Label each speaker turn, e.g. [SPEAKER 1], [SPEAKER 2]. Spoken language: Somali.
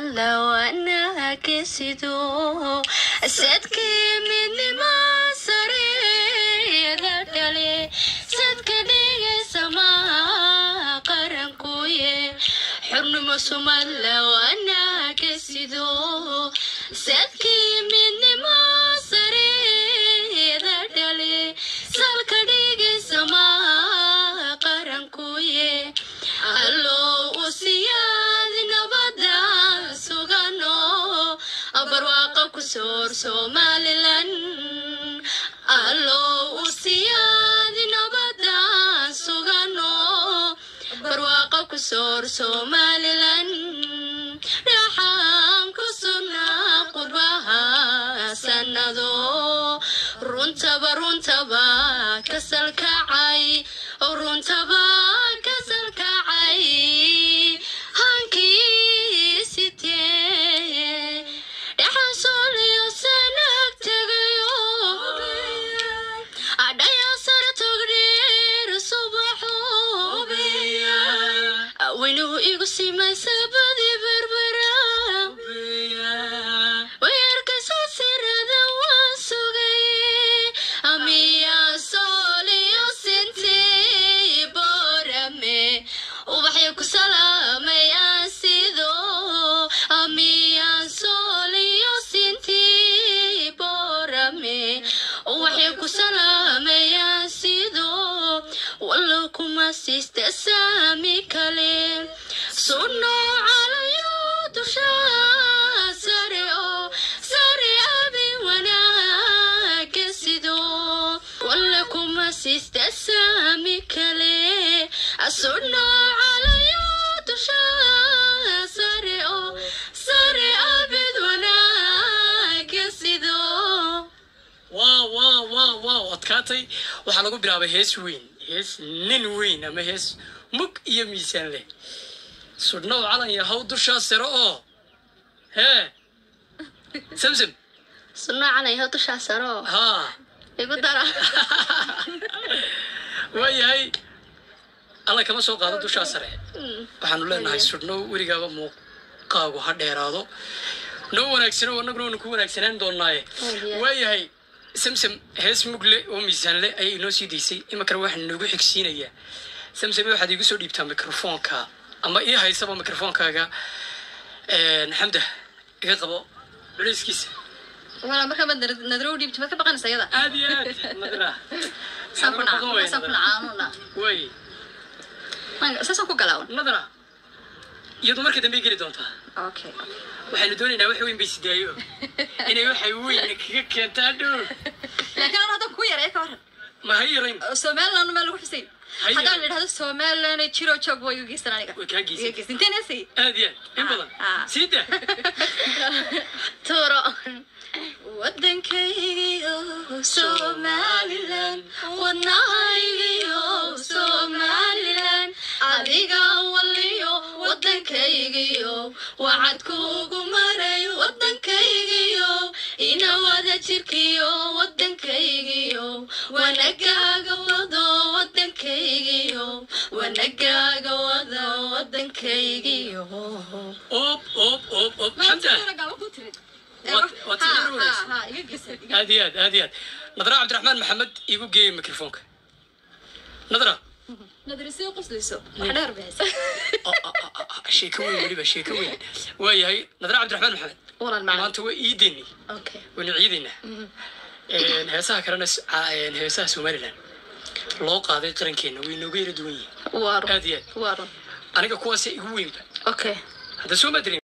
[SPEAKER 1] somala wanagesido sadkii midnima sareeda dhale sadka dhigaysa maha qarankuye xurnimo somala wanagesido sadkii midnima sareeda dhale salka dhigaysa maha qarankuye allow u siyaad nabada sugano barwaaqa ku soor somalilan allow u siyaad nabada sugano barwaaqa ku soor somalilan dhaxaan ku sugnaa qurbaha sanado runtaba runtaba kasalkacay runtaba kasalkacay hankii sitee dhaxan sooliyo sanag tegayo adhaya sare togdheer subaxo weynuhu igu simaysa badi berbera weerkasoo sirada waan sugay amiya sooliyo sintay borame ubaxyo ku salaamayaan sido amiya sooliyo sintay borame ubaxyo ku salaamayaan sido wallow kuma siista saami kale sunno calayo dusha sare oo sare abi wanaaga sido walla kuma siista saami kale sunno calayo dusha sare oo sare abid wanaaga sido
[SPEAKER 2] waa waa waa waa adkaatay waxaa lagu bilaabay hees weyn hees nin weyn ama hees mug iyo miisaan leh sudhnow calan yahow dushaa sare oo hee samsam
[SPEAKER 1] sunno calayo dusha sare oo
[SPEAKER 2] haa
[SPEAKER 1] igu dara
[SPEAKER 2] waayahay alla kama soo qaado dushaa sare waxaanu leenahay sudhnow weligaaba muuqaagu ha dheeraado noo wanaagsano annaguna waanu ku wanaagsanaan doonaaye
[SPEAKER 1] Waayahay.
[SPEAKER 2] waayahay samsam hees mugle oo miisaan leh ayay inoo sii daysay iminkana waxaan noogu xigsiinayaa samsam waxaad iigu soo dhiibtaa mikrofoonka ama ii haysaba mikrofoonkaaga xamda iga qabo culayskiisa
[SPEAKER 3] wala markaa maad nadro dhiibti maad ka baqanaysa iyada
[SPEAKER 2] aad iyo aad nadra
[SPEAKER 3] saan ku dhaca saan ku dhaca aanu dhaca
[SPEAKER 2] way
[SPEAKER 3] saasaan ku galaawan
[SPEAKER 2] nadra iyadu marka dambe geli doontaa
[SPEAKER 3] okay
[SPEAKER 2] waxaanu doonaynaa wax weyn bay sidaayo inay waxa weyn kaga keentaa dhow
[SPEAKER 3] laakiin anu haddan ku yaray ka waran
[SPEAKER 2] ma ha yarayn
[SPEAKER 3] somaliland meel lagu xusayn
[SPEAKER 2] Haye.
[SPEAKER 3] haddaan la idhahdo somaliland jiro joog waa igu geysan aniga
[SPEAKER 2] way kaa geysay
[SPEAKER 3] iga geysan inteen heesay
[SPEAKER 2] aad iyo aad in badan
[SPEAKER 3] Ah.
[SPEAKER 2] sii daa
[SPEAKER 1] turo wadankaygiyo somalilan wadnahaygiyo somalilan adiga waliyo wadankaygiyo wacad kuugu maray wadankaygiyo ina wada jirkiyo wadankaygiyo wanagaaga wado wadankaygiyo wanagaaga wado wadankaygiyo
[SPEAKER 2] oob oob oob oob xamda Waad- waad sii dharoonaysa.
[SPEAKER 3] iga geysan
[SPEAKER 2] aad iyo aad aad iyo aad nadra cabdiraxmaan maxamed igu geeyey mikrofoonka nadra
[SPEAKER 3] nadrisyo qoslayso wax dheer bixisa
[SPEAKER 2] Oh, oh, oh, oh, sheeko weyn weliba sheeko weyn waayahay nadra cabdiraxmaan maxamed
[SPEAKER 1] walan macna
[SPEAKER 2] maanta waa iideeni
[SPEAKER 1] okay
[SPEAKER 2] waynu ciidaynaa heesaha kalena s- ca- een, heesaha somalilan loo qaaday qarankeena way nooga yara duwan yihiin
[SPEAKER 1] waa run
[SPEAKER 2] aad iyo aad
[SPEAKER 1] waa run
[SPEAKER 2] aniga kuwaasa igu weynba
[SPEAKER 1] okay
[SPEAKER 2] hadda soo ma dirin